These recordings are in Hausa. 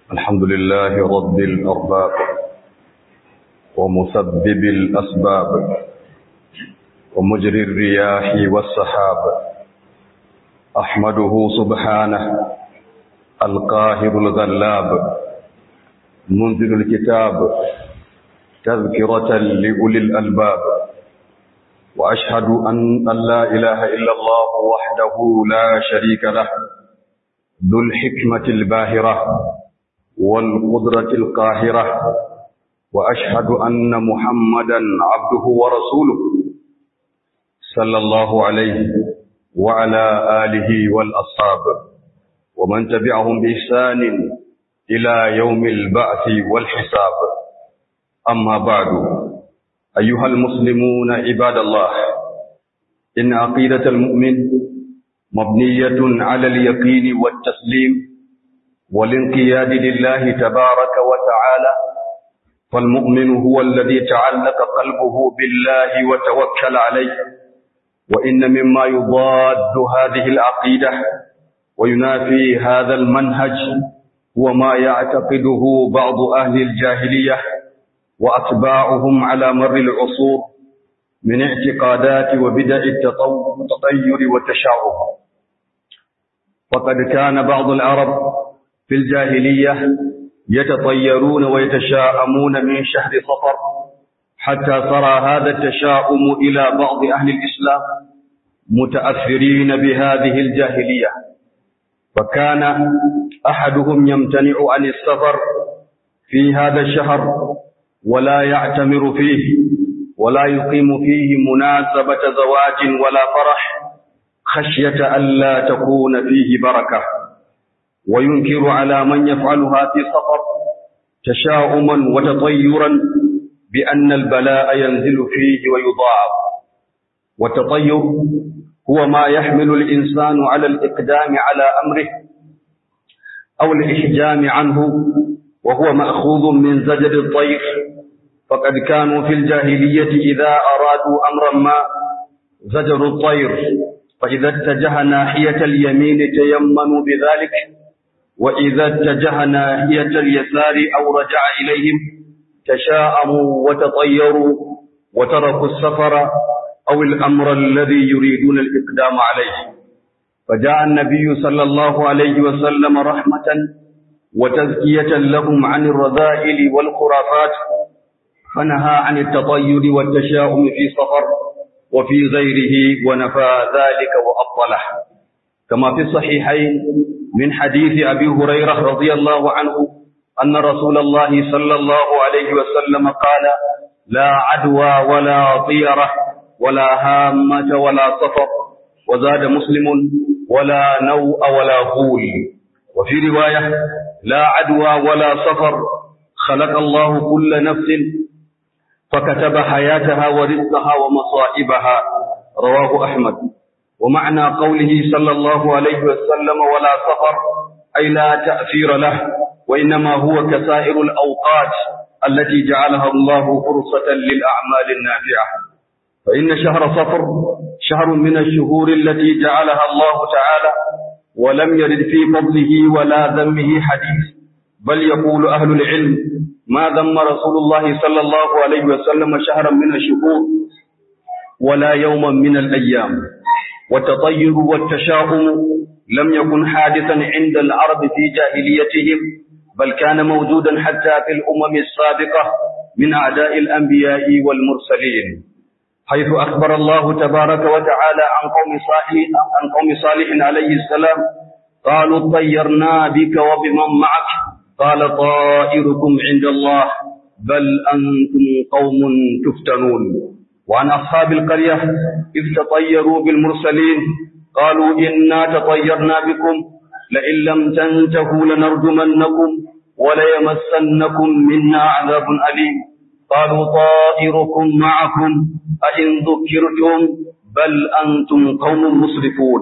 الحمد لله رب الأرباب ومسبب الأسباب ومجري الرياح والسحاب أحمده سبحانه القاهر الغلاب منزل الكتاب تذكرة لأولي الألباب وأشهد أن لا إله إلا الله وحده لا شريك له ذو الحكمة الباهرة والقدرة القاهرة وأشهد أن محمدا عبده ورسوله صلى الله عليه وعلى آله والأصحاب ومن تبعهم بإحسان إلى يوم البعث والحساب أما بعد أيها المسلمون عباد الله إن عقيدة المؤمن مبنية على اليقين والتسليم والانقياد لله تبارك وتعالى فالمؤمن هو الذي تعلق قلبه بالله وتوكل عليه وإن مما يضاد هذه العقيدة وينافي هذا المنهج هو ما يعتقده بعض أهل الجاهلية وأتباعهم على مر العصور من اعتقادات وبدع التطير والتشعب وقد كان بعض العرب في الجاهلية يتطيرون ويتشاءمون من شهر صفر حتى صار هذا التشاؤم إلى بعض أهل الإسلام متأثرين بهذه الجاهلية فكان أحدهم يمتنع عن السفر في هذا الشهر ولا يعتمر فيه ولا يقيم فيه مناسبة زواج ولا فرح خشية ألا تكون فيه بركة وينكر على من يفعلها في سفر تشاؤما وتطيرا بأن البلاء ينزل فيه ويضاعف والتطير هو ما يحمل الإنسان على الإقدام على أمره أو الإحجام عنه وهو مأخوذ من زجر الطير فقد كانوا في الجاهلية إذا أرادوا أمرا ما زجروا الطير فإذا اتجه ناحية اليمين تيمنوا بذلك وإذا اتجه ناحية اليسار أو رجع إليهم تشاءموا وتطيروا وتركوا السفر أو الأمر الذي يريدون الإقدام عليه فجاء النبي صلى الله عليه وسلم رحمة وتزكية لهم عن الرذائل والخرافات فنهى عن التطير والتشاؤم في سفر وفي غيره ونفى ذلك وأبطله كما في الصحيحين من حديث أبي هريرة رضي الله عنه أن رسول الله صلى الله عليه وسلم قال لا عدوى ولا طيرة ولا هامة ولا سفر وزاد مسلم ولا نوء ولا غول وفي رواية لا عدوى ولا سفر خلق الله كل نفس فكتب حياتها ورزقها ومصائبها رواه أحمد ومعنى قوله صلى الله عليه وسلم ولا سفر أي لا تأثير له وإنما هو كسائر الأوقات التي جعلها الله فرصة للأعمال النافعة فإن شهر صفر شهر من الشهور التي جعلها الله تعالى ولم يرد في فضله ولا ذمه حديث بل يقول أهل العلم ما ذم رسول الله صلى الله عليه وسلم شهرا من الشهور ولا يوما من الأيام والتطير والتشاؤم لم يكن حادثا عند العرب في جاهليتهم بل كان موجودا حتى في الأمم السابقة من أعداء الأنبياء والمرسلين حيث أخبر الله تبارك وتعالى عن قوم صالح عن قوم صالح عليه السلام قالوا طيرنا بك وبمن معك قال طائركم عند الله بل أنتم قوم تفتنون وعن أصحاب القرية إذ تطيروا بالمرسلين قالوا إنا تطيرنا بكم لئن لم تنتهوا لنرجمنكم وليمسنكم منا عذاب أليم قالوا طائركم معكم أئن ذكرتم بل أنتم قوم مسرفون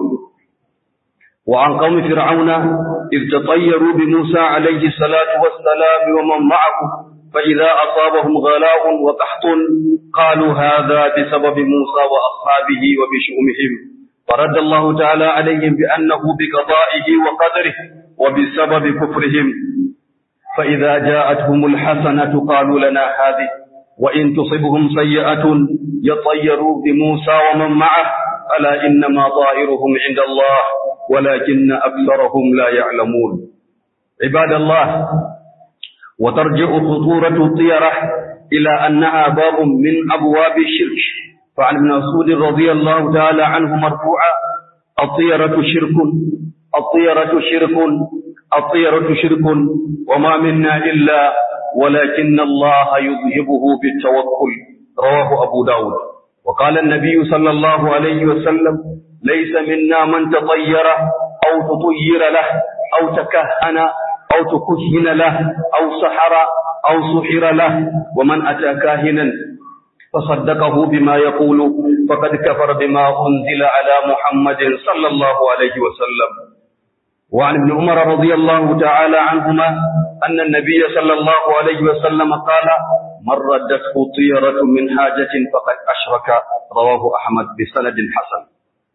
وعن قوم فرعون إذ تطيروا بموسى عليه الصلاة والسلام ومن معه فإذا أصابهم غلاء وقحط قالوا هذا بسبب موسى وأصحابه وبشؤمهم فرد الله تعالى عليهم بأنه بقضائه وقدره وبسبب كفرهم فإذا جاءتهم الحسنة قالوا لنا هذه وإن تصبهم سيئة يطيروا بموسى ومن معه ألا إنما طائرهم عند الله ولكن أكثرهم لا يعلمون عباد الله وترجع خطورة الطيرة إلى أنها باب من أبواب الشرك فعن ابن مسعود رضي الله تعالى عنه مرفوعا الطيرة شرك الطيرة شرك الطيرة شرك وما منا إلا ولكن الله يذهبه بالتوكل رواه أبو داود وقال النبي صلى الله عليه وسلم ليس منا من تطير أو تطير له أو تكهن أو تكهن له أو سحر أو سحر له ومن أتى كاهنا فصدقه بما يقول فقد كفر بما أنزل على محمد صلى الله عليه وسلم وعن ابن عمر رضي الله تعالى عنهما أن النبي صلى الله عليه وسلم قال من ردته طيرة من حاجة فقد أشرك رواه أحمد بسند حسن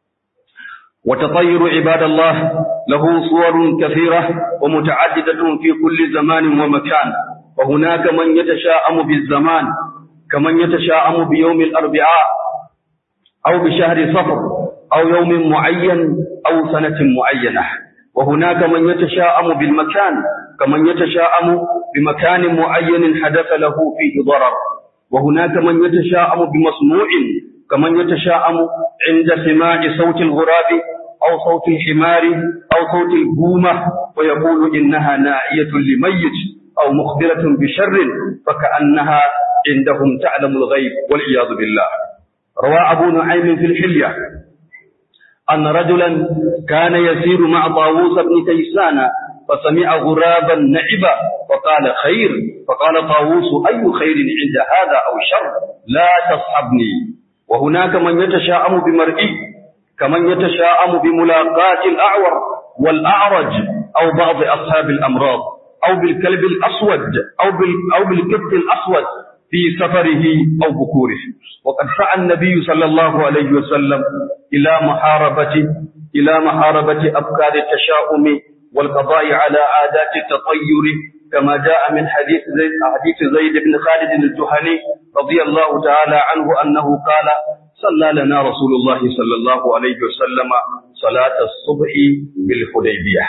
وتطير عباد الله له صور كثيرة ومتعددة في كل زمان ومكان وهناك من يتشاءم بالزمان كمن يتشاءم بيوم الأربعاء أو بشهر صفر أو يوم معين أو سنة معينة وهناك من يتشاءم بالمكان كمن يتشاءم بمكان معين حدث له فيه ضرر وهناك من يتشاءم بمصنوع كمن يتشاءم عند سماع صوت الغراب أو صوت الحمار أو صوت البومة ويقول إنها ناعية لميت أو مخبرة بشر فكأنها عندهم تعلم الغيب والعياذ بالله روى أبو نعيم في الحلية أن رجلا كان يسير مع طاووس بن كيسان فسمع غرابا نعبا فقال خير فقال طاووس أي خير عند هذا أو شر لا تصحبني وهناك من يتشاءم بمرئي كمن يتشاءم بملاقاة الأعور والأعرج أو بعض أصحاب الأمراض أو بالكلب الأسود أو, بال أو بالكبت الأسود في سفره أو بكوره وقد سعى النبي صلى الله عليه وسلم إلى محاربة إلى محاربة أفكار التشاؤم والقضاء على عادات التطير كما جاء من حديث زيد, حديث زيد بن خالد الجهني رضي الله تعالى عنه أنه قال صلى لنا رسول الله صلى الله عليه وسلم صلاة الصبح بالحديبية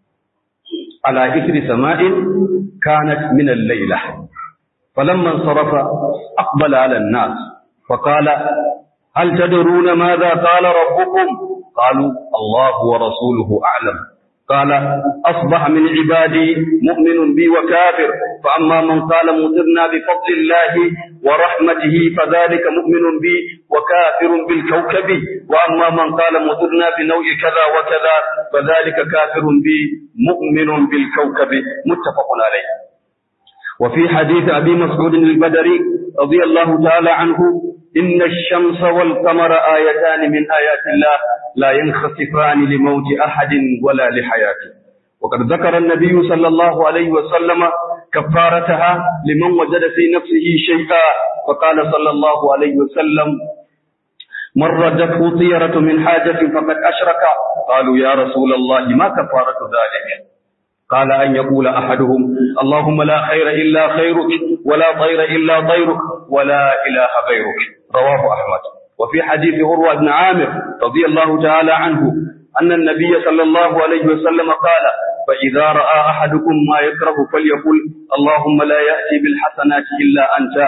على إثر سماء كانت من الليلة فلما انصرف أقبل على الناس فقال هل تدرون ماذا قال ربكم قالوا الله ورسوله أعلم قال أصبح من عبادي مؤمن بي وكافر فأما من قال مطرنا بفضل الله ورحمته فذلك مؤمن بي وكافر بالكوكب وأما من قال مطرنا بنوع كذا وكذا فذلك كافر بي مؤمن بالكوكب متفق عليه وفي حديث أبي مسعود البدري رضي الله تعالى عنه إن الشمس والقمر آيتان من آيات الله لا ينخسفان لموت أحد ولا لحياته وقد ذكر النبي صلى الله عليه وسلم كفارتها لمن وجد في نفسه شيئا فقال صلى الله عليه وسلم من ردته طيرة من حاجة فقد أشرك قالوا يا رسول الله ما كفارة ذلك قال أن يقول أحدهم اللهم لا خير إلا خيرك ولا طير إلا طيرك ولا إله غيرك رواه أحمد وفي حديث عروة بن عامر رضي الله تعالى عنه أن النبي صلى الله عليه وسلم قال فإذا رأى أحدكم ما يكره فليقل اللهم لا يأتي بالحسنات إلا أنت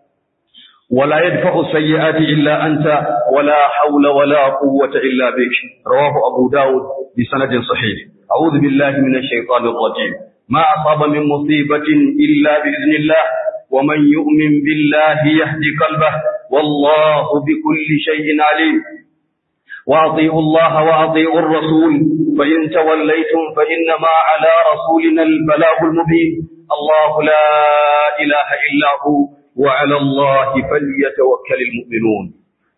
ولا يدفع السيئات إلا أنت ولا حول ولا قوة إلا بك رواه أبو داود بسند صحيح أعوذ بالله من الشيطان الرجيم ما أصاب من مصيبة إلا بإذن الله ومن يؤمن بالله يهدي قلبه والله بكل شيء عليم وأطيعوا الله وأطيعوا الرسول فإن توليتم فإنما على رسولنا البلاغ المبين الله لا إله إلا هو وعلى الله فليتوكل المؤمنون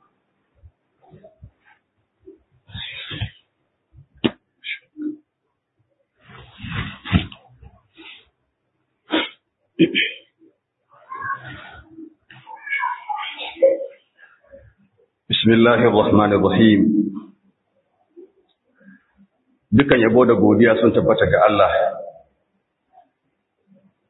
Bismillahir Rahmanir Rahim Dukan yabo da godiya sun tabbata ga Allah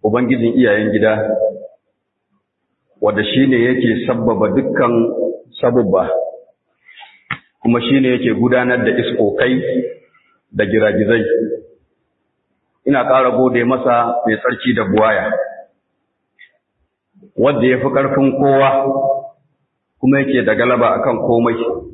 ubangijin iyayen gida wanda shine yake sabbaba dukkan sabubba kuma shine yake gudanar da iskokai da giragizai ina ƙara gode masa mai tsarki da buwaya wanda ya fi ƙarfin kowa kuma yake da galaba akan komai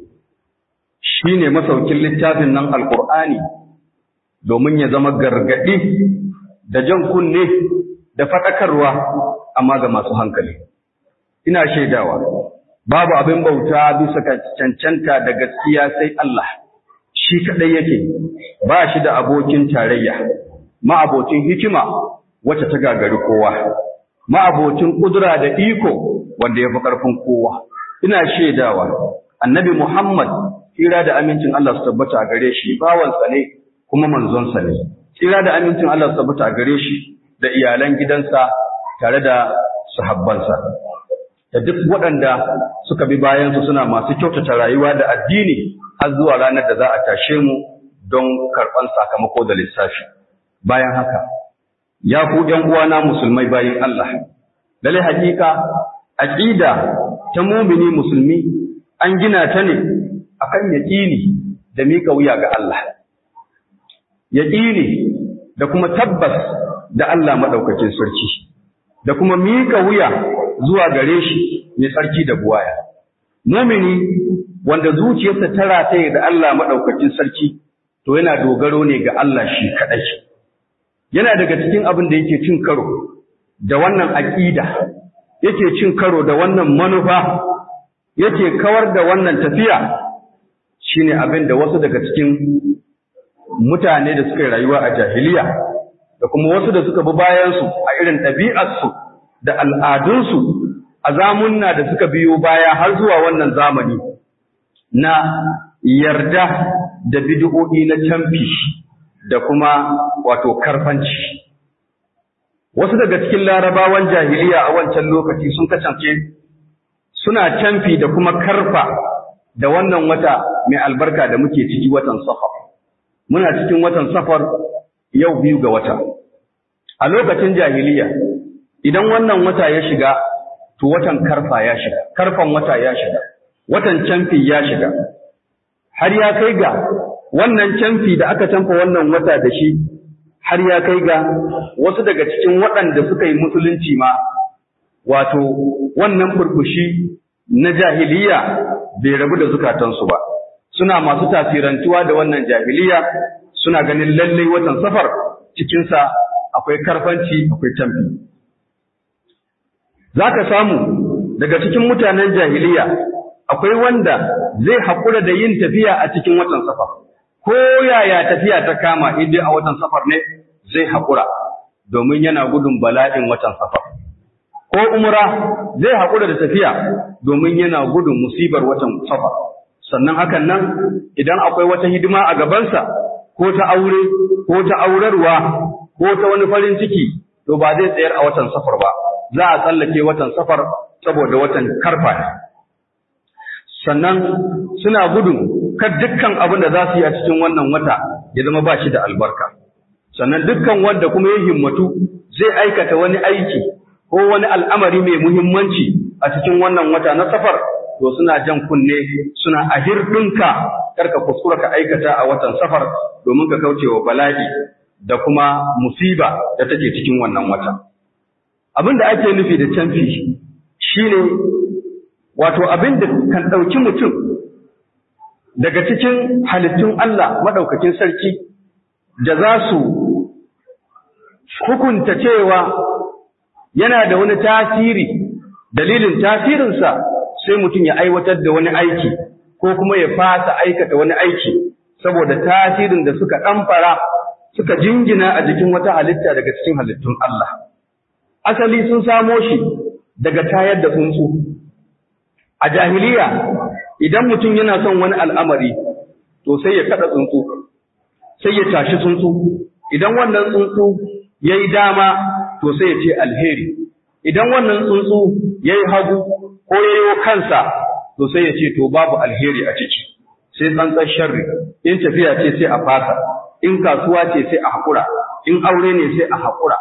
shi ne masaukin littafin nan alkur'ani domin ya zama gargaɗi da jan kunne da faɗakarwa amma ga masu hankali ina shaidawa babu abin bauta bisa cancanta da gaskiya sai Allah shi kaɗai yake ba shi da abokin tarayya ma'abocin hikima wacce ta gagari kowa ma'abocin ƙudura da iko wanda ya fi ƙarfin kowa ina shaidawa annabi Muhammad tsira da amincin Allah su tabbata a gare shi bawansa ne kuma manzonsa ne tsira da amincin Allah su tabbata a gare shi da iyalan gidansa tare da sahabbansa da duk waɗanda suka bi bayansu suna masu kyautata rayuwa da addini har zuwa ranar da za a tashe mu don karɓan sakamako da lissafi bayan haka ya ku ƴan uwana musulmai bayan Allah lalle hakika aqida ta mumini musulmi an gina ta ne akan yaqini da mika wuya ga Allah yaqini da kuma tabbas da Allah madaukakin sarki da kuma mika wuya zuwa gare shi mai sarki da buwaya mumini wanda zuciyarsa ta rataye da Allah madaukakin sarki to yana dogaro ne ga Allah shi kadai yana daga cikin abin da yake cin karo da wannan aqida yake cin karo da wannan manufa yake kawar da wannan tafiya shine abin da wasu daga cikin mutane da suka yi rayuwa a jahiliya da kuma wasu da suka bi bayansu a irin ɗabi'arsu da al'adunsu a zamunna da suka biyo baya har zuwa wannan zamani na yarda da bid'o'i na camfi da kuma wato karfanci wasu daga cikin larabawan jahiliya a wancan lokaci sun kasance suna camfi da kuma karfa da wannan wata mai albarka da muke ciki watan safar muna cikin watan safar yau biyu ga wata a lokacin jahiliya idan wannan wata ya shiga to watan karfa ya shiga karfan wata ya shiga watan camfi ya shiga har ya kai ga wannan camfi da aka camfa wannan wata da shi har ya kai ga wasu daga cikin waɗanda suka yi musulunci ma wato wannan burbushi na jahiliya bai rabu da zukatansu ba suna masu tasirantuwa da wannan jahiliya suna ganin lallai watan safar cikinsa akwai karfanci akwai camfi za ka samu daga cikin mutanen jahiliya akwai wanda zai haƙura da yin tafiya a cikin watan safar ko yaya tafiya ta kama in dai a watan safar ne zai haƙura domin yana gudun bala'in watan safar ko umra zai haƙura da tafiya domin yana gudun musibar watan safar sannan hakan nan idan akwai wata hidima a gabansa ko ta aure ko ta aurarwa ko ta wani farin ciki to ba zai tsayar a watan safar ba za a tsallake watan safar saboda watan karfa ne sannan suna gudun kar dukkan abin da za su yi a cikin wannan wata ya zama ba shi da albarka sannan dukkan wanda kuma ya himmatu zai aikata wani aiki ko wani al'amari mai muhimmanci a cikin wannan wata na safar to suna jan kunne suna a hirɗinka karka kuskura ka aikata a watan safar domin ka kauce wa bala'i da kuma musiba da take cikin wannan wata abin da ake nufi da canfi shine wato abin da kan ɗauki mutum daga cikin halittun Allah maɗaukakin sarki da za su hukunta cewa yana da wani tasiri dalilin tasirinsa sai mutum ya aiwatar da wani aiki ko kuma ya fasa aikata wani aiki saboda tasirin da suka ɗamfara suka jingina a jikin wata halitta daga cikin halittun Allah asali sun samo shi daga tayar da tsuntsu a jahiliya idan mutum yana son wani al'amari to sai ya kada tsuntsu sai ya tashi tsuntsu idan wannan tsuntsu ya yi dama to sai ya ce alheri idan wannan tsuntsu ya yi hagu ko ya yi kansa to sai ya ce to babu alheri a ciki sai tsantsan sharri in tafiya ce sai a fasa in kasuwa ce sai a haƙura in aure ne sai a haƙura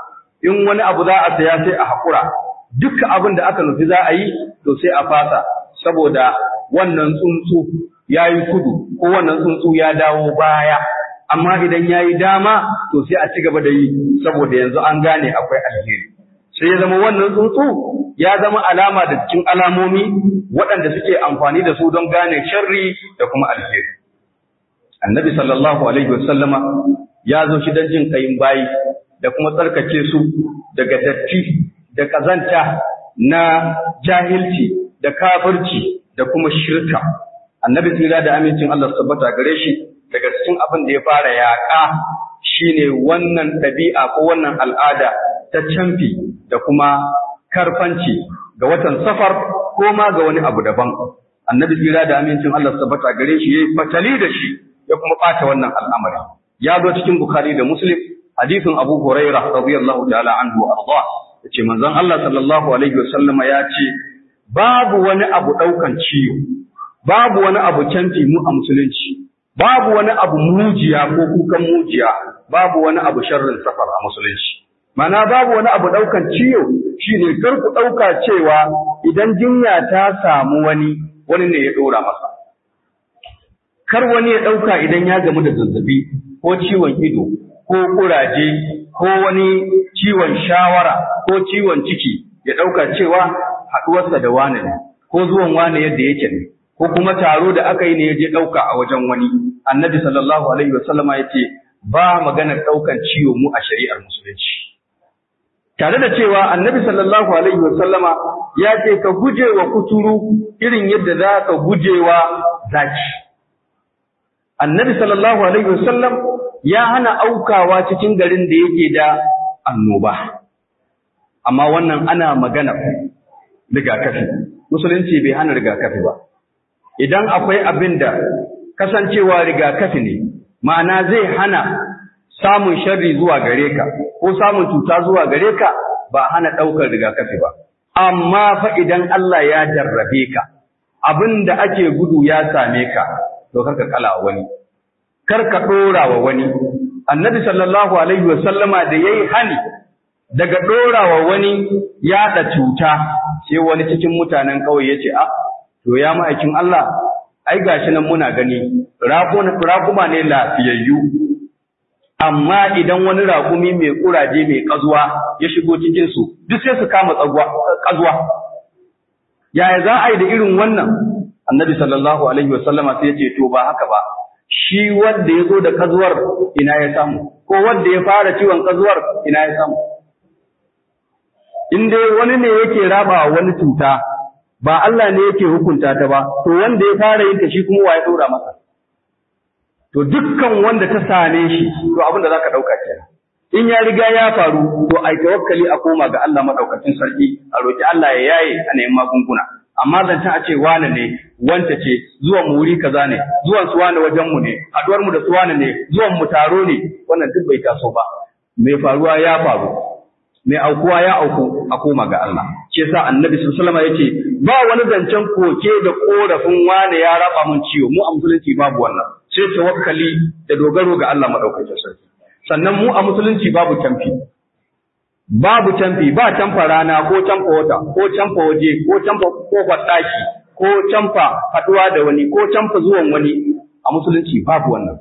in wani abu za a saya sai a haƙura dukkan abin da aka nufi za a yi to sai a fasa saboda wannan tsuntsu ya yi kudu ko wannan tsuntsu ya dawo baya amma idan ya yi dama to sai a ci gaba da yi saboda yanzu an gane akwai alheri sai ya zama wannan tsuntsu ya zama alama da cikin alamomi waɗanda suke amfani da su don gane sharri da kuma alheri annabi sallallahu alaihi wasallama ya zo shi don jin kayin bayi da kuma tsarkake su daga datti da kazanta na jahilci da kafirci da kuma shirka annabi tsira da amincin Allah tabbata gare shi daga cikin abin da ya fara yaƙa shine wannan ɗabi'a ko wannan al'ada ta camfi da kuma karfanci ga watan safar ko ma ga wani abu daban annabi tsira da amincin Allah tabbata gare shi yayi fatali da shi ya kuma ɓata wannan al'amari ya zo cikin bukhari da muslim hadisin abu huraira radiyallahu ta'ala anhu arda yace manzon Allah sallallahu alaihi wasallam ya ce babu wani abu daukan ciwo babu wani abu canfi mu a musulunci babu wani abu mujiya ko kukan mujiya babu wani abu sharrin safar a musulunci mana babu wani abu daukan ciwo shine kar ku dauka cewa idan jinya ta samu wani wani ne ya dora masa kar wani ya dauka idan ya gamu da zazzabi ko ciwon ido ko kuraje ko wani ciwon shawara ko ciwon ciki ya ɗauka cewa haɗuwarsa da wane ne ko zuwan wane yadda yake ne ko kuma taro da aka yi ne ya je ɗauka a wajen wani annabi sallallahu alaihi wasallama ya ce ba maganar ɗaukan ciwo mu a shari'ar musulunci tare da cewa annabi sallallahu alaihi wasallama ya ce ka guje wa kuturu irin yadda za ka guje wa zaki annabi sallallahu alaihi wasallam ya hana aukawa cikin garin da yake da annoba amma wannan ana magana rigakafi musulunci bai hana rigakafi ba idan akwai abin da kasancewa rigakafi ne ma'ana zai hana samun sharri zuwa gare ka ko samun cuta zuwa gare ka ba hana ɗaukar rigakafi ba amma fa idan Allah ya jarrabe ka abin da ake gudu ya same ka to karka kala wani karka ɗora wa wani annabi sallallahu alaihi wa sallama da yayi hani daga ɗora wa wani yaɗa cuta sai wani cikin mutanen ƙauye ya ce a to ya ma'aikin Allah ai gashi nan muna gani raƙuma ne lafiyayyu amma idan wani raƙumi mai ƙuraje mai ƙazuwa ya shigo cikin su duk sai su kama ƙazuwa yaya za a yi da irin wannan annabi sallallahu alaihi wasallama sai ya ce to ba haka ba shi wanda ya zo da kazuwar ina ya samu ko wanda ya fara ciwon kazuwar ina ya samu in dai wani ne yake raba wani cuta ba Allah ne yake hukunta ta ba to wanda ya fara yin ta shi kuma wa ya dora masa to dukkan wanda ta same shi to abin da zaka dauka kenan in ya riga ya faru to ai tawakkali a koma ga Allah madaukakin sarki a roki Allah ya yaye a neman magunguna amma zancen a ce wane ne wanta ce zuwan mu wuri kaza ne zuwan su wane wajen mu ne haduwar mu da su wane ne zuwan mu taro ne wannan duk bai taso ba mai faruwa ya faru mai aukuwa ya auku a koma ga Allah shi yasa annabi sallallahu alaihi wasallam yace ba wani zancen koke da korafin wane ya raba mun ciwo mu a musulunci babu wannan sai tawakkali da dogaro ga Allah madaukakin sarki sannan mu a musulunci babu tamfi babu canfi ba canfa rana ko canfa wata ko canfa waje ko canfa kofar ɗaki ko canfa haɗuwa da wani ko canfa zuwan wani a musulunci babu wannan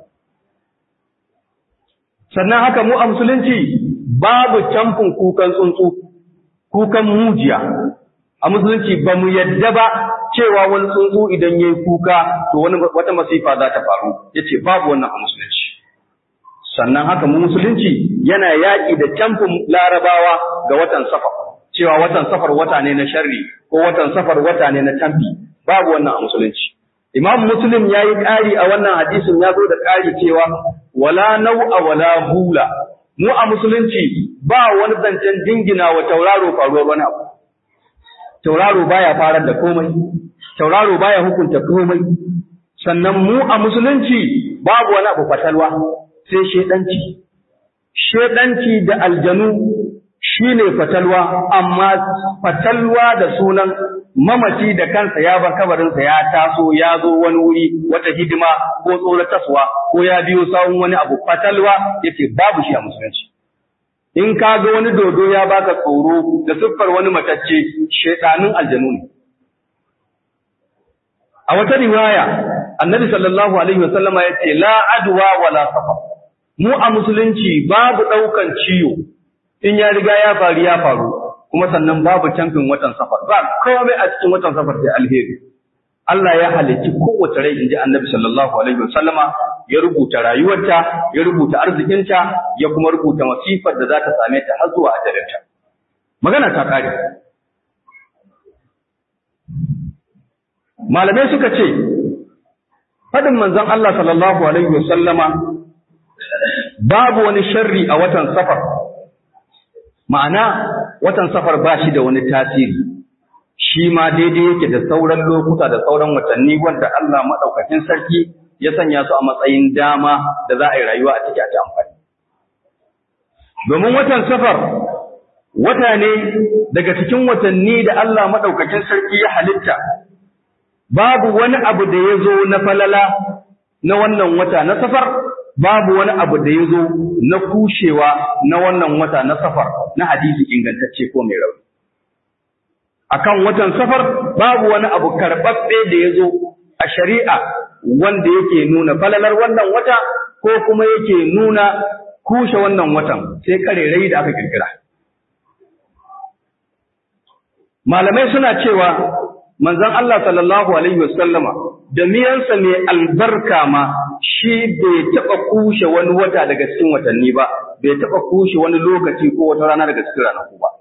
sannan haka mu a musulunci babu canfin kukan tsuntsu kukan mujiya a musulunci ba mu yadda ba cewa wani tsuntsu idan ya yi kuka to wani wata masifa za ta faru ya ce babu wannan a musulunci sannan haka mu musulunci yana yaƙi da camfin larabawa ga watan safar cewa watan safar wata ne na sharri ko watan safar wata ne na camfi babu wannan a musulunci imam muslim ya yi ƙari a wannan hadisin ya zo da ƙari cewa wala nau'a wala hula mu a musulunci ba wani zancen dingina wa tauraro faruwar wani abu tauraro baya farar da komai tauraro baya hukunta komai sannan mu a musulunci babu wani abu fatalwa sai shedanci shedanci da aljanu shine fatalwa amma fatalwa da sunan mamaci da kansa ya bar kabarinsa ya taso ya zo wani wuri wata hidima ko tsoratarwa ko ya biyo sawun wani abu fatalwa yace babu shi a musulunci in ka ga wani dodo ya baka tsoro da siffar wani matacce shaidanin aljanu ne a wata riwaya annabi sallallahu alaihi wasallama ya ce la adwa wala safar mu a musulunci babu ɗaukan ciwo in ya riga ya faru ya faru kuma sannan babu camfin watan safar ba komai a cikin watan safar sai alheri Allah ya halicci kowace rai inji annabi sallallahu alaihi wasallama ya rubuta rayuwarta ya rubuta arzikinta ya kuma rubuta masifar da za ta same ta har zuwa ajalinta magana ta kare malamai suka ce faɗin manzon Allah sallallahu alaihi wasallama babu wani sharri a watan safar ma'ana watan safar ba shi da wani tasiri shi ma daidai yake da sauran lokuta da sauran watanni wanda Allah maɗaukakin sarki ya sanya su a matsayin dama da za a yi rayuwa a ciki a ci amfani. Domin watan safar wata ne daga cikin watanni da Allah maɗaukakin sarki ya halitta, babu wani abu da ya zo na falala na wannan wata na safar, babu wani abu da ya zo na kushewa na wannan wata na safar na hadisi ingantacce ko mai rauni. akan watan safar babu wani abu karɓaɓɓe da ya zo a shari'a wanda yake nuna falalar wannan wata ko kuma yake nuna kushe wannan watan sai karerai da aka kirkira. Malamai suna cewa manzon Allah sallallahu Alaihi wasallama da miyansa mai albarka ma shi bai taɓa kushe wani wata daga cikin watanni ba, bai taɓa kushe wani lokaci ko wata rana daga cikin ranaku ba.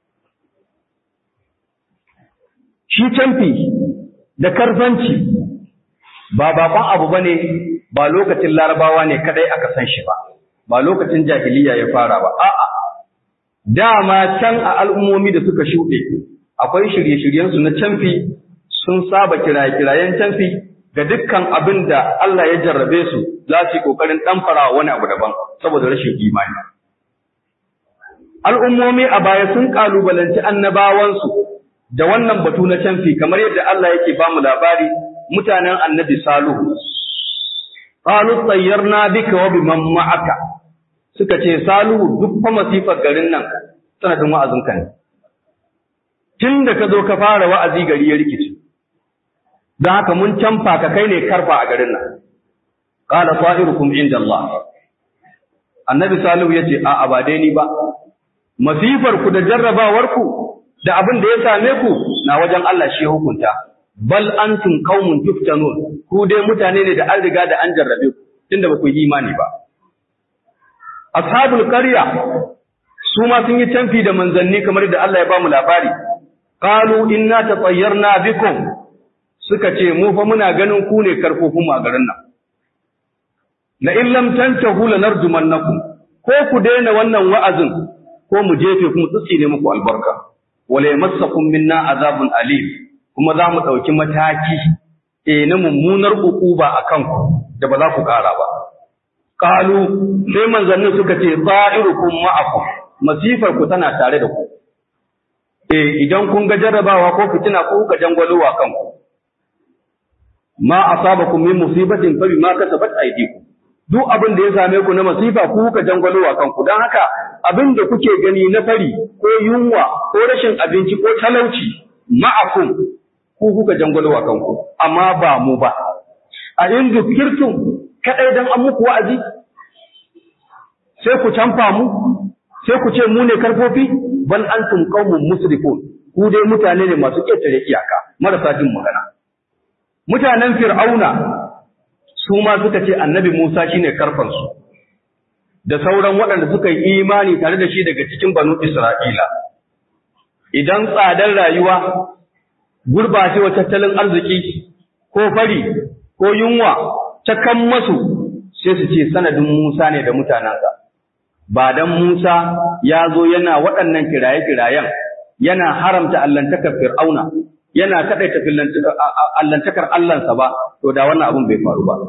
shi canfi da karfanci ba bakon abu bane ba lokacin larabawa ne kadai aka san shi ba ba lokacin jahiliya ya fara ba a'a dama can a al'ummomi da suka shuɗe akwai shirye-shiryen su na canfi sun saba kiraye-kirayen canfi ga dukkan abin da Allah ya jarrabe su za su yi kokarin ɗanfara wani abu daban saboda rashin imani al'ummomi a baya sun kalubalanci annabawansu da wannan batu na canfi kamar yadda Allah yake ba mu labari mutanen annabi Salihu. Qalu tayyarna bika wa biman ma'aka. Suka ce Salihu duk fa masifar garin nan sanadin wa'azin ka ne. Tun da ka zo ka fara wa'azi gari ya rikice. Don haka mun canfa ka kai ne karfa a garin nan. Qala sa'irukum inda Allah. Annabi Salihu ya ce a'a ba dai ni ba. Masifar ku da jarrabawar ku da abin da ya same ku na wajen Allah shi hukunta bal antum qaumun tuftanun ku dai mutane ne da an riga da an jarrabe ku tunda ba ku yi imani ba ashabul qarya su ma sun yi canfi da manzanni kamar da Allah ya ba mu labari qalu inna tatayyarna bikum suka ce mu fa muna ganin ku ne karfofin mu a garin nan la in lam tantahu lanarjumannakum ko ku daina wannan wa'azin ko mu jefe ku mu tsitsine muku albarka wala yamassakum minna azabun alim kuma za mu ɗauki mataki eh na mummunar ukuba a kanku da ba za ku ƙara ba qalu sai manzannin suka ce za'irukum ma'akum masifar ku tana tare da ku eh idan kun ga jarrabawa ko fitina ko kuka jangwalowa kanku ma asabakum min musibatin fa bima kasabat aydikum duk abin da ya same ku na masifa ku kuka jangwalowa kanku don haka abin da kuke gani na fari ko yunwa ko rashin abinci ko talauci ma'akum ku kuka jangwalowa kanku amma ba mu ba a in zukirtum kadai dan an muku wa'azi sai ku canfa mu sai ku ce mu ne karfofi bal antum qaumun musrifun ku dai mutane ne masu ƙetare iyaka marasa jin magana mutanen fir'auna su ma suka ce annabi Musa shine karfansu da sauran waɗanda suka yi imani tare da shi daga cikin banu Isra'ila idan tsadar rayuwa gurbacewa tattalin arziki ko fari ko yunwa ta kan masu sai su ce sanadin Musa ne da mutanensa ba dan Musa ya zo yana waɗannan kiraye-kirayen yana haramta allantakar fir'auna yana kaɗaita allantakar Allahnsa ba, to da wannan abin bai faru ba.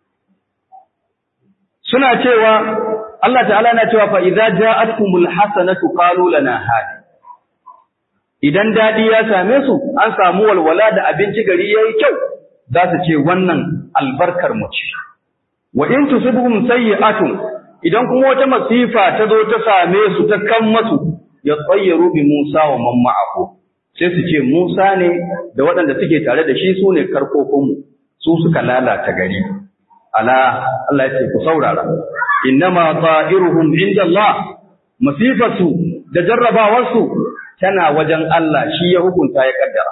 Suna cewa, Allah ta'ala na cewa fa'iza ja'atkumul hasanatu qalu lana hadi. Idan daɗi ya same su, an samu walwala da abinci gari ya yi kyau, za su ce wannan albarkar mu ce. Wa in tusibhum sayyi'atun idan kuma wata masifa ta zo ta same su ta kan masu ya tsayyaru bi Musa wa man ma'ahu sai su ce Musa ne da waɗanda suke tare da shi su ne karkokinmu su suka lalata gari ala Allah ya ce ku saurara innama ta'iruhum inda Allah masifatu da jarrabawarsu tana wajen Allah shi ya hukunta ya kaddara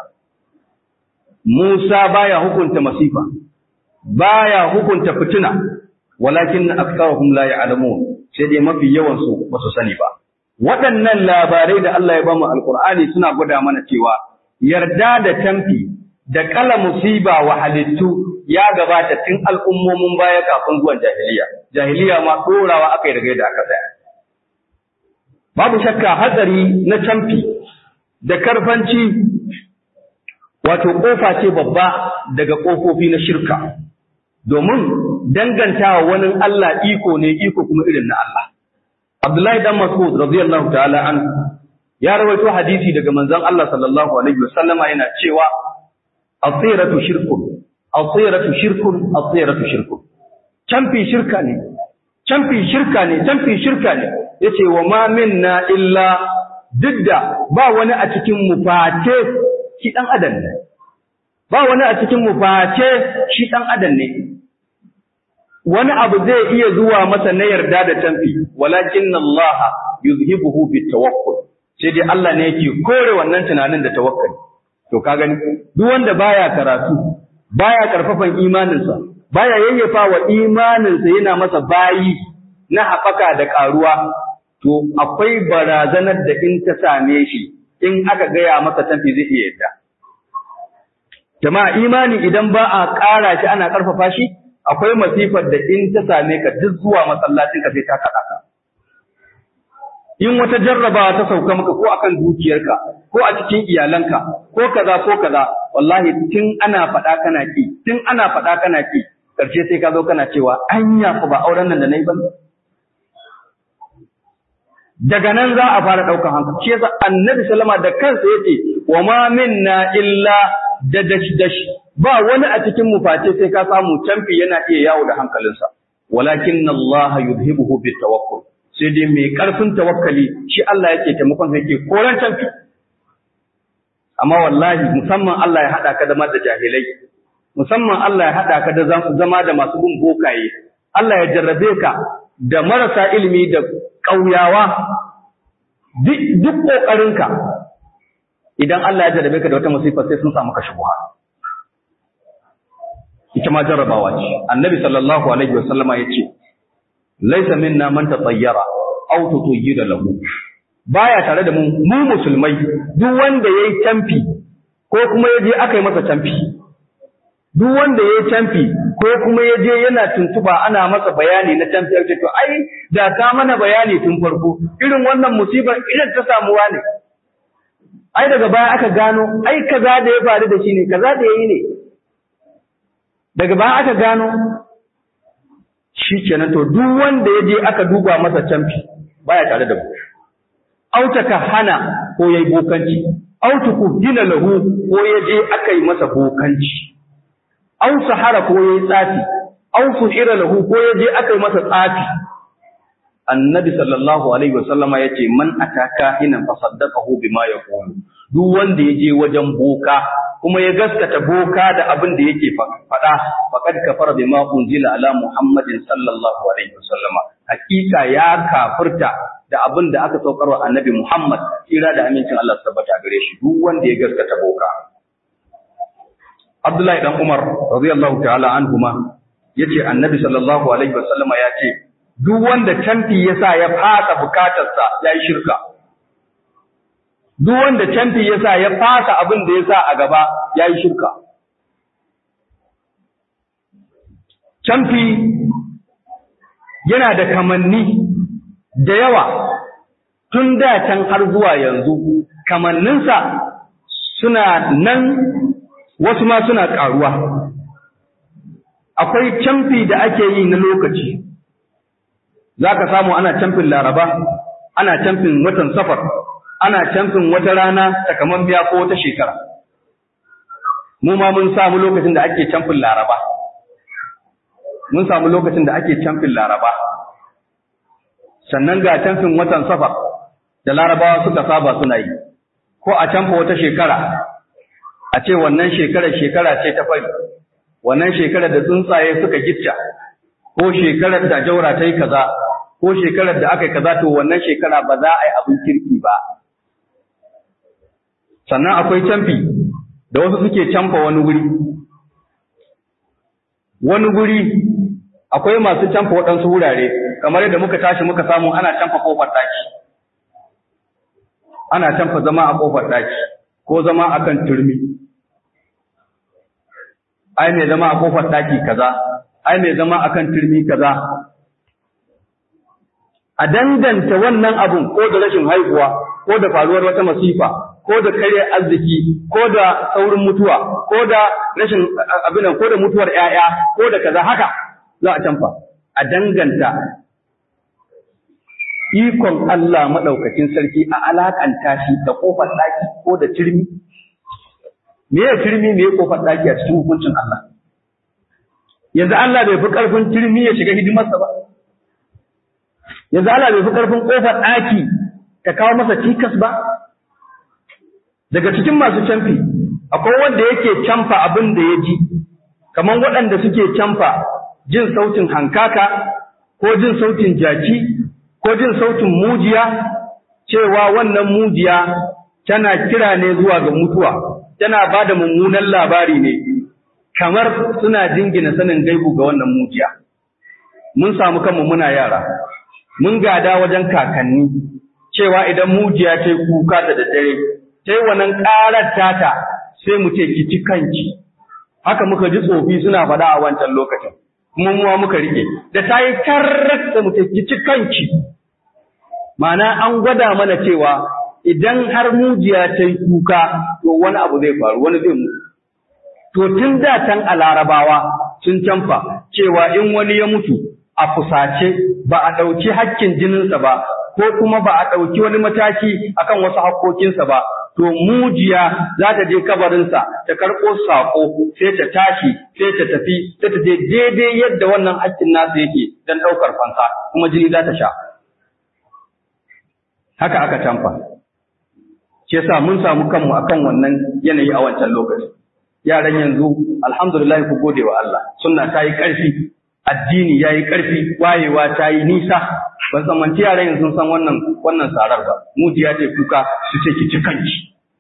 Musa baya hukunta masifa baya hukunta fitina walakin aktharuhum la ya'lamun sai dai mafi yawan su ba su sani ba waɗannan labarai da Allah ya bamu alqur'ani suna gwada mana cewa yarda da tamfi da kala musiba wa halittu ya gabata tun al'ummomin baya kafin zuwan jahiliya jahiliya ma dorawa aka yi daga yadda aka tsaya babu shakka hatsari na tamfi da karfanci wato kofa ce babba daga kofofi na shirka domin dangantawa wani Allah iko ne iko kuma irin na Allah. Abdullahi dan Mas'ud radiyallahu ta'ala an ya rawaito hadisi daga manzon Allah sallallahu alaihi wasallama yana cewa asiratu shirkun asiratu shirkun asiratu shirkun canfi shirka ne canfi shirka ne canfi shirka ne yace wa ma minna illa didda ba wani a cikin mu face shi dan adam ne ba wani a cikin mu face shi dan adam ne wani abu zai iya zuwa masa na yarda da tamfi walakin Allah yuzhibuhu bitawakkul sai dai Allah ne yake kore wannan tunanin da tawakkali to ka gani duk wanda baya karatu baya karfafan imaninsa baya yayyafa wa imaninsa yana masa bayi na haɓaka da ƙaruwa to akwai barazanar da in ta same shi in aka gaya masa tamfi zai iya yadda jama'a imani idan ba a ƙara shi ana ƙarfafa shi akwai masifar da in ta same ka duk zuwa masallacin ka sai ta kaɗa ka. In wata jarrabawa ta sauka maka ko akan dukiyarka ko a cikin iyalanka ko kaza ko kaza wallahi tun ana faɗa kana ki tun ana faɗa kana ki ƙarshe sai ka zo kana cewa anya ku ba auren nan da nayi ba daga nan za a fara ɗaukar hankali shi yasa annabi sallama da kansa yace wa ma minna illa da dash dash ba wani a cikin mu face sai ka samu canfi yana iya yawo da hankalinsa walakin Allah yuzhibuhu bitawakkul sai dai mai karfin tawakkali shi Allah yake taimakon sa yake koran canfi amma wallahi musamman Allah ya hada ka da da jahilai musamman Allah ya hada ka da zama da masu bin bokaye Allah ya jarrabe ka da marasa ilimi da ƙauyawa duk ƙoƙarinka idan Allah ya jarrabe ka da wata musifa sai sun samu ka shubuha ita ma jarrabawa ce annabi sallallahu alaihi wa sallama yace laysa minna man tatayyara aw tutayyida lahu baya tare da mu mu musulmai duk wanda yayi tamfi ko kuma yaje aka yi masa tamfi duk wanda yayi tamfi ko kuma yaje yana tuntuba ana masa bayani na tamfi yace to ai da ka mana bayani tun farko irin wannan musibar irin ta samuwa ne ai daga baya aka gano ai kaza da ya faru da shi ne kaza da yayi ne daga baya aka gano shi kenan to duk wanda ya je aka duba masa camfi baya tare da mu autaka hana ko yayi bokanci autuku dina lahu ko ya je aka yi masa bokanci au sahara ko yayi tsafi au suhira lahu ko ya je aka yi masa tsafi annabi sallallahu alaihi wasallama yace man ataka hinan fasaddaqahu bima yaqulu duk wanda ya je wajen boka kuma ya gaskata boka da abin da yake faɗa faqad kafara bima unzila ala muhammadin sallallahu alaihi wasallama hakika ya kafirta da abin da aka saukar wa annabi muhammad kira da amincin Allah tabbata gare shi duk wanda ya gaskata boka Abdullahi dan Umar radiyallahu ta'ala anhuma yace annabi sallallahu alaihi wasallama yace duk wanda canfi yasa ya fasa bukatarsa yayi shirka duk wanda canfi ya sa ya fasa abin da ya sa a gaba ya yi shirka. Canfi yana da kamanni da yawa tun da can har zuwa yanzu, kamanninsa suna nan wasu ma suna ƙaruwa. Akwai canfi da ake yi na lokaci, za ka samu ana camfin laraba, ana camfin watan safar. ana camfin wata rana takaman biya ko wata shekara. Mu ma mun samu lokacin da ake camfin laraba. Mun samu lokacin da ake camfin laraba. sannan ga canfin watan safar da larabawa suka saba suna yi ko a canfa wata shekara a ce wannan shekarar shekara ce ta fari wannan shekarar da tsuntsaye suka gicca ko shekarar da jaura ta yi kaza ko shekarar da aka yi kaza to wannan shekara ba za a yi abin kirki ba sannan akwai canfi da wasu suke canfa wani wuri wani guri akwai masu canfa waɗansu wurare kamar yadda muka tashi muka samu ana canfa kofar ɗaki ana canfa zama a kofar ɗaki ko zama akan turmi ai mai zama a kofar ɗaki kaza ai mai zama akan turmi kaza a danganta wannan abun ko da rashin haihuwa ko da faruwar wata masifa ko da kare arziki ko da saurin mutuwa ko da rashin abin ko da mutuwar ƴaƴa ko da kaza haka za a canfa a danganta ikon Allah madaukakin sarki a alakanta shi da kofar daki ko da turmi me ya turmi me ya kofar daki a cikin hukuncin Allah yanzu Allah bai fi karfin turmi ya shiga hidimarsa ba yanzu Allah bai fi karfin kofar daki ta kawo masa cikas ba daga cikin masu canfi akwai wanda yake canfa abin da ya ji kamar waɗanda suke canfa jin sautin hankaka ko jin sautin jaki ko jin sautin mujiya cewa wannan mujiya tana kira ne zuwa ga mutuwa tana ba da mummunan labari ne kamar suna jingina sanin gaibu ga wannan mujiya mun samu kanmu muna yara mun gada wajen kakanni cewa idan mujiya ta yi kuka da daddare ta yi wannan ƙarar tata sai mu ce ki ci kanki haka muka ji tsofi suna faɗa a wancan lokacin kuma muwa muka rike da ta yi tarrat da mu ce ki ci kanki ma'ana an gwada mana cewa idan har mujiya ta yi kuka to wani abu zai faru wani zai mutu to tun da tan a larabawa sun canfa cewa in wani ya mutu a fusace ba a ɗauki hakkin jininsa ba ko kuma ba a ɗauki wani mataki akan wasu hakkokinsa ba to mujiya za ta je kabarinsa ta karɓo saƙo sai ta tashi sai ta tafi sai ta je daidai yadda wannan hakkin nasa yake don ɗaukar fansa kuma jini za ta sha haka aka canfa shi yasa mun samu kanmu akan wannan yanayi a wancan lokaci yaran yanzu alhamdulillah ku gode wa Allah sunna ta yi ƙarfi addini ya yi ƙarfi wayewa ta yi nisa ban tsammanci yaran yanzu sun san wannan wannan sarar ba mujiya ce kuka su ce ki ci kanki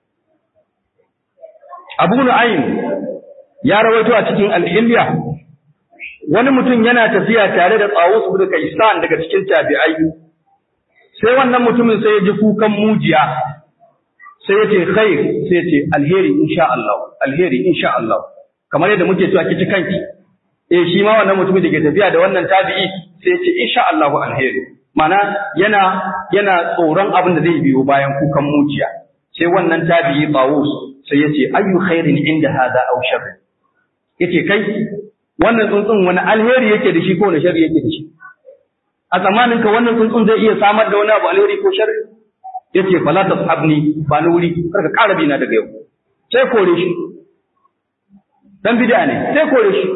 Abu Nu'aym ya rawaito a cikin al-Hilya wani mutum yana tafiya tare da Tsawus bin Kaisan daga cikin tabi'ai sai wannan mutumin sai ya ji kukan mujiya sai ya ce khair sai ya ce alheri insha Allah alheri insha Allah kamar yadda muke cewa kici kanki eh shi ma wannan mutumin da ke tafiya da wannan tabi'i sai ya ce insha Allah alheri mana yana yana tsoron abin da zai biyo bayan kukan mujiya sai wannan tabi'i Tawus sai ya ce ayyu khairin inda hada aw sharr yace kai wannan tsuntsun wani alheri yake da shi ko wani sharri yake da shi a zamanin ka wannan tsuntsun zai iya samar da wani abu alheri ko sharri yace fala tashabni ba ni wuri kar ka ƙara bina daga yau sai kore shi dan bid'a ne sai kore shi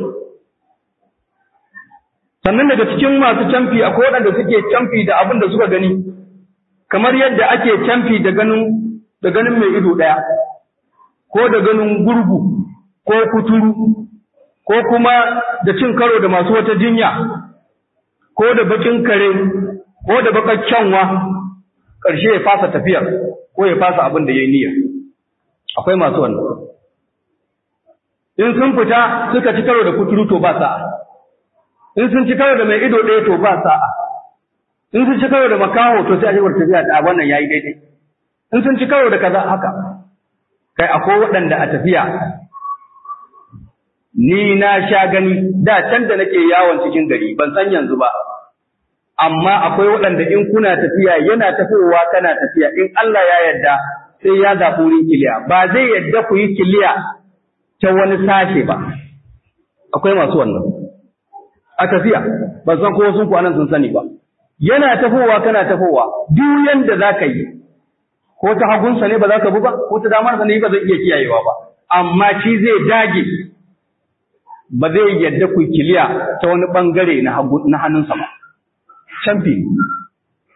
sannan daga cikin masu camfi akwai waɗanda suke camfi da abin da suka gani kamar yadda ake camfi da ganin da ganin mai ido ɗaya ko da ganin gurgu ko kuturu ko kuma da cin karo da masu wata jinya ko da bakin kare ko da bakar kyanwa ƙarshe ya fasa tafiyar ko ya fasa abin da ya yi niyya akwai masu wannan in sun fita suka ci karo da kuturu to ba sa'a in sun ci karo da mai ido ɗaya to ba sa'a in sun ci karo da makaho to sai a shigar tafiya da wannan yayi daidai in sun ci karo da kaza haka kai akwai waɗanda a tafiya ni na sha gani da can da nake yawon cikin gari ban san yanzu ba amma akwai waɗanda in kuna tafiya yana tafowa kana tafiya in Allah ya yarda sai ya zaɓi wurin kiliya ba zai yarda ku yi kiliya ta wani sashe ba akwai masu wannan a tafiya ban san ko sun ku anan sun sani ba yana tafowa kana tafowa duk yanda za ka yi ko ta hagunsa ne ba za ka bi ba ko ta damarsa ne ba zai iya kiyayewa ba amma shi zai dage ba zai yadda ku kiliya ta wani bangare na hannunsa ba canfi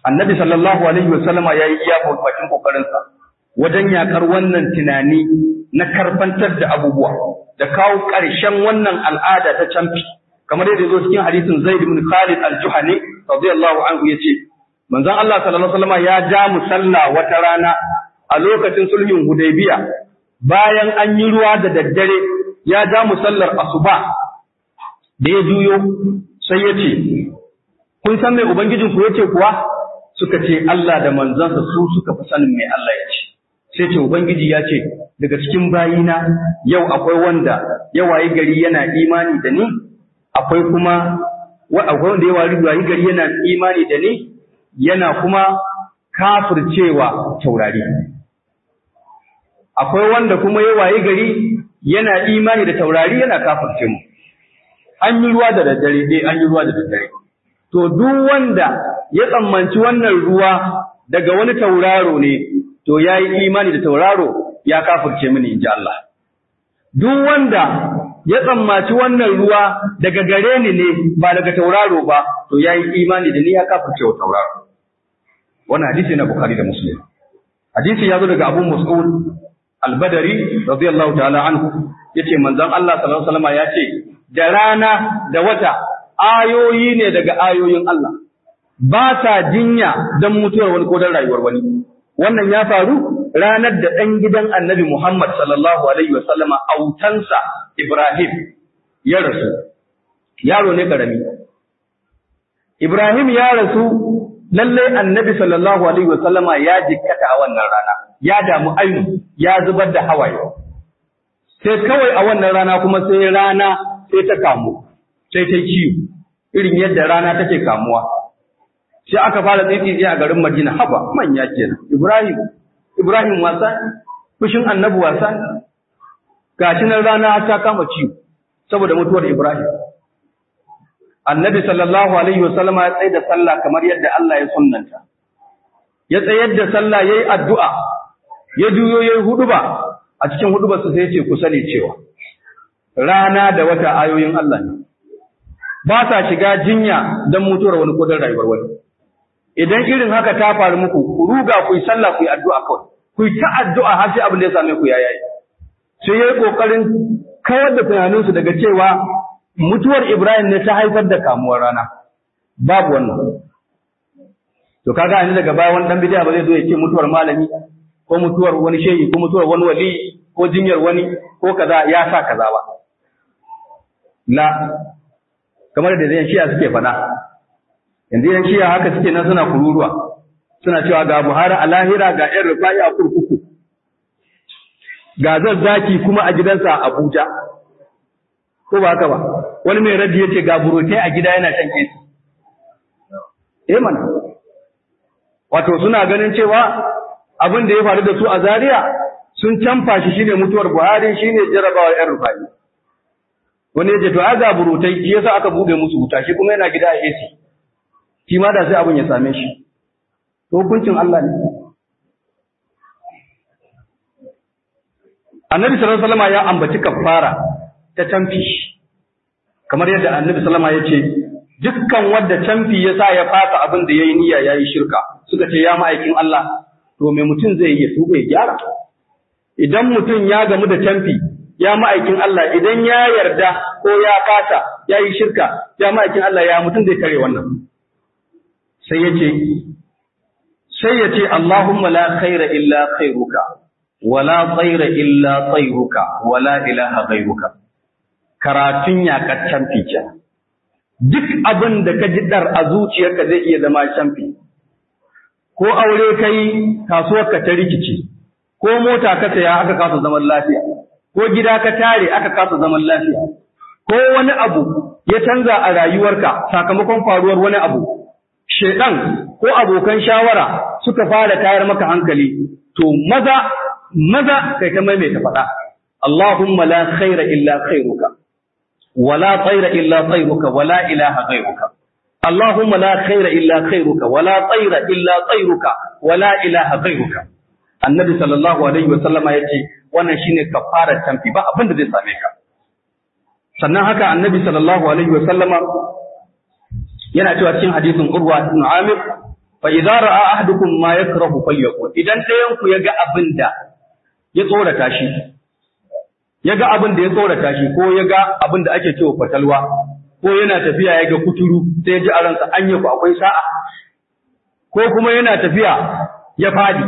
annabi sallallahu alaihi wasallama yayi iya bakin kokarinsa wajen yakar wannan tunani na karfantar da abubuwa da kawo ƙarshen wannan al'ada ta camfi kamar yadda zo cikin hadisin Zaid ibn Khalid al-Juhani radiyallahu anhu yace manzon Allah sallallahu alaihi wasallama ya ja mu sallah wata rana a lokacin sulhin Hudaybiya bayan an yi ruwa da daddare ya ja mu sallar asuba da ya juyo sai ya ce kun san mai ubangijinku ya ce kuwa suka ce Allah da manzansa su suka fi sanin mai Allah ya ce sai ce ubangiji ya ce daga cikin bayina yau akwai wanda ya wayi gari yana imani da ni akwai kuma akwai wanda ya wayi gari yana imani da ni yana kuma kafircewa taurari akwai wanda kuma ya wayi gari yana imani da taurari yana kafirce mu an yi ruwa da daddare eh an yi ruwa da daddare to duk wanda ya tsammanci wannan ruwa daga wani tauraro ne to ya yi imani da tauraro ya kafirce mini in ji Allah. Duk wanda ya tsammaci wannan ruwa daga gare ni ne ba daga tauraro ba to ya yi imani da ni ya kafirce wa tauraro. Wannan hadisi na Bukhari da Muslim. Hadisi ya zo daga Abu Mas'ud Al-Badari radiyallahu ta'ala anhu yace manzon Allah sallallahu alaihi wasallam ya ce da rana da wata ayoyi ne daga ayoyin Allah. ba ta jinya don mutuwar wani ko don rayuwar wani. Wannan ya faru ranar da ɗan gidan annabi Muhammad sallallahu Alaihi wasallama autansa Ibrahim ya rasu, yaro ne ƙarami. Ibrahim ya rasu lallai annabi sallallahu Alaihi wasallama ya jikkata a wannan rana, ya damu ainu, ya zubar da hawaye. Sai kawai a wannan rana kuma sai rana sai ta kamu, sai ta ciwo, irin yadda rana take kamuwa. sai aka fara tsitsi a garin Madina haba manya kenan Ibrahim Ibrahim wasa fushin annabi wasa gashi nan rana ta kama ciwo saboda mutuwar Ibrahim Annabi sallallahu alaihi wasallam ya tsaya da sallah kamar yadda Allah ya sunnanta ya tsayar da sallah yayi addu'a ya juyo yayi huduba a cikin hudubarsa sai ya ce ku sani cewa rana da wata ayoyin Allah ne ba sa shiga jinya don mutuwar wani ko don rayuwar wani idan irin haka ta faru muku ku ruga ku yi sallah ku yi addu'a kawai ku yi ta addu'a har sai abin da ya same ku ya yayi sai yayi kokarin kawar da tunanin su daga cewa mutuwar Ibrahim ne ta haifar da kamuwar rana babu wannan to kaga ani daga baya wani dan bidiya ba zai zo ya ce mutuwar malami ko mutuwar wani shehi ko mutuwar wani wali ko jinyar wani ko kaza ya sa kaza ba la kamar da zai shiya suke faɗa yanzu yan shiya haka suke nan suna kururuwa suna cewa ga Buhari a lahira ga ƴan rufa'i a kurkuku ga zazzaki kuma a gidansa a Abuja ko ba haka ba wani mai raddi yace ga burotai a gida yana shan kesi eh mana wato suna ganin cewa abin da ya faru da su a Zaria sun canfa shi shine mutuwar Buhari shine jarabawar ƴan rufa'i wani yace to aga burutai shi yasa aka bude musu wuta shi kuma yana gida a AC shi ma da sai abin ya same shi to hukuncin Allah ne Annabi sallallahu alaihi wasallam ya ambaci kafara ta canfi kamar yadda Annabi sallallahu alaihi wasallam ya ce dukkan wanda canfi ya sa ya fasa abin da yayi niyya yayi shirka suka ce ya ma'aikin Allah to me mutum zai yi tuba ya gyara idan mutum ya gamu da canfi ya ma'aikin Allah idan ya yarda ko ya kasa ya yi shirka ya ma'aikin Allah ya mutum zai kare wannan sai ya ce sai ya ce Allahumma la khaira illa khairuka wala tsaira illa tsairuka wala ilaha ghairuka karatun yaƙar canfi kenan duk abin da ka ji dar a zuciyarka zai iya zama canfi ko aure kai kasuwar ka ta rikici ko mota ka saya aka kasa zaman lafiya ko gida ka tare aka kasa zaman lafiya ko wani abu ya canza a rayuwarka sakamakon faruwar wani abu shedan ko abokan shawara suka fara tayar maka hankali to maza maza kai ta maimaita faɗa Allahumma la khaira illa khairuka wala tsaira illa tsairuka wala ilaha ghairuka Allahumma la khaira illa khairuka wala tsaira illa tsairuka wala ilaha ghairuka Annabi sallallahu alaihi wa sallama yace wannan shine kafarar tamfi ba abin da zai same ka sannan haka Annabi sallallahu alaihi wa sallama yana cewa cikin hadisin Urwa ibn Amir fa idza ra'a ahadukum ma yakrahu falyaqul idan ɗayan ku yaga abin da ya tsorata shi yaga abin da ya tsorata shi ko yaga abin da ake cewa fatalwa ko yana tafiya yaga kuturu sai ya ji a ransa anya ku akwai sa'a ko kuma yana tafiya ya fadi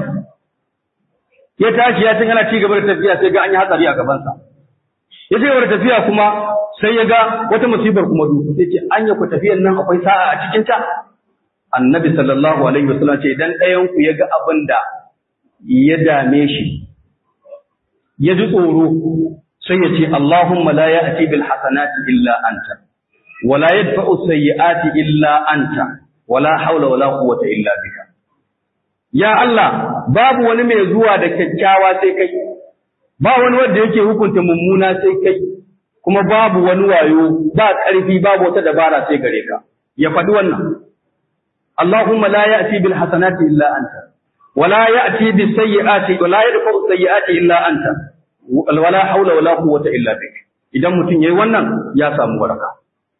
ya tashi ya tun yana ci gaba da tafiya sai ga an yi hatsari a gabansa ya ci gaba da tafiya kuma sai ya ga wata musibar kuma duk sai ce an ku tafiyan nan akwai sa'a a cikin ta annabi sallallahu alaihi wasallam ce idan ɗayan ku ya ga abin da ya dame shi ya ji tsoro sai ya ce Allahumma la ya'ti bil hasanati illa anta wa la yadfa'u sayyi'ati illa anta wa la hawla wa la quwwata illa bika ya Allah babu wani mai zuwa da kyakkyawa sai kai ba wani wanda yake hukunta mummuna sai kai kuma babu wani wayo ba ƙarfi babu wata dabara sai gare ka ya faɗi wannan Allahumma la ya'ti bil hasanati illa anta wa la ya'ti bis sayyi'ati wa la yadfa'u sayyi'ati illa anta wa la hawla wa la quwwata illa bik idan mutum yayi wannan ya samu baraka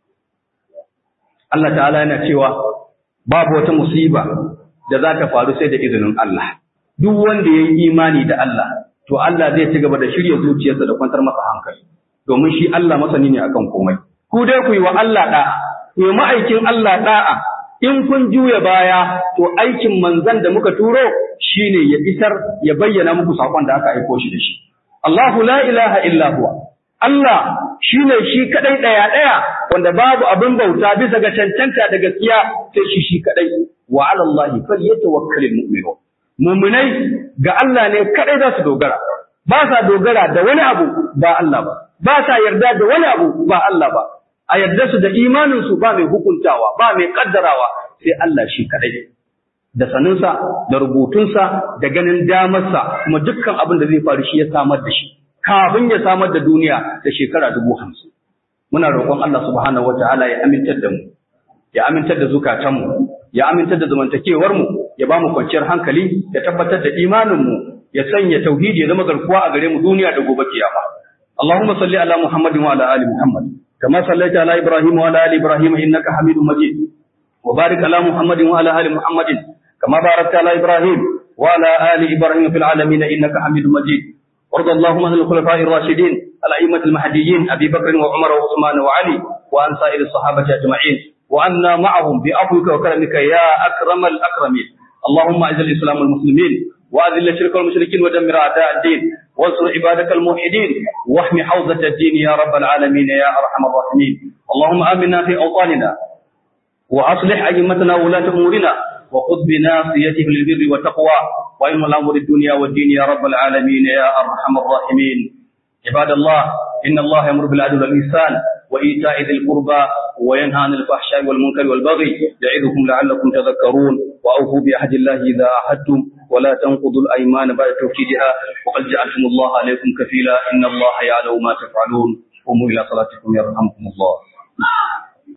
Allah ta'ala yana cewa babu wata musiba da za ta faru sai da izinin Allah duk wanda yayi imani da Allah to Allah zai ci gaba da shirya zuciyarsa da kwantar masa hankali domin shi Allah masani ne akan komai ku dai ku yi wa Allah da'a ku yi ma'aikin Allah da'a in kun juya baya to aikin manzan da muka turo shine ya isar ya bayyana muku sakon da aka aiko shi da shi Allahu la ilaha illa huwa Allah shine shi kadai daya daya wanda babu abin bauta bisa ga cancanta da gaskiya sai shi shi kadai wa ala Allah falyatawakkalul mu'minun mu'minai ga Allah ne kadai za su dogara ba sa dogara da wani abu ba Allah ba ba sa yarda da wani abu ba Allah ba a yarda su da imanin su ba mai hukuntawa ba mai kaddarawa sai Allah shi kadai da saninsa da rubutunsa da ganin damarsa kuma dukkan abin da zai faru shi ya samar da shi kafin ya samar da duniya da shekara dubu hamsin muna roƙon Allah subhanahu wataala ya amintar da mu ya amintar da zukatanmu ya amintar da zamantakewarmu ya ba mu kwanciyar hankali ya tabbatar da imaninmu ya sanya tauhidi ya zama garkuwa a gare mu duniya da gobe kiyama Allahumma salli ala Muhammadin wa ala ali Muhammad kama sallaita ala Ibrahim wa ala ali Ibrahim innaka Hamidum Majid wa barik ala Muhammadin wa ala ali Muhammadin kama barakta ala Ibrahim wa ala ali Ibrahim fil alamin innaka Hamidum Majid وارض اللهم عن الخلفاء الراشدين الأئمة المهديين أبي بكر وعمر وعثمان وعلي وعن سائر الصحابة أجمعين وأنا معهم بعفوك وكرمك يا أكرم الأكرمين اللهم أعز الإسلام والمسلمين وأذل الشرك والمشركين ودمر أعداء الدين وانصر عبادك الموحدين واحم حوزة الدين يا رب العالمين يا أرحم الراحمين اللهم آمنا في أوطاننا وأصلح أئمتنا وولاة أمورنا وخذ بناصيتهم للبر والتقوى وإن الأمر الدنيا والدين يا رب العالمين يا أرحم الراحمين عباد الله إن الله يأمر بالعدل والإحسان وإيتاء ذي القربى وينهى عن الفحشاء والمنكر والبغي يعظكم لعلكم تذكرون وأوفوا بعهد الله إذا عهدتم ولا تنقضوا الأيمان بعد توكيدها وقد جعلتم الله عليكم كفيلا إن الله يعلم ما تفعلون قوموا إلى صلاتكم يرحمكم الله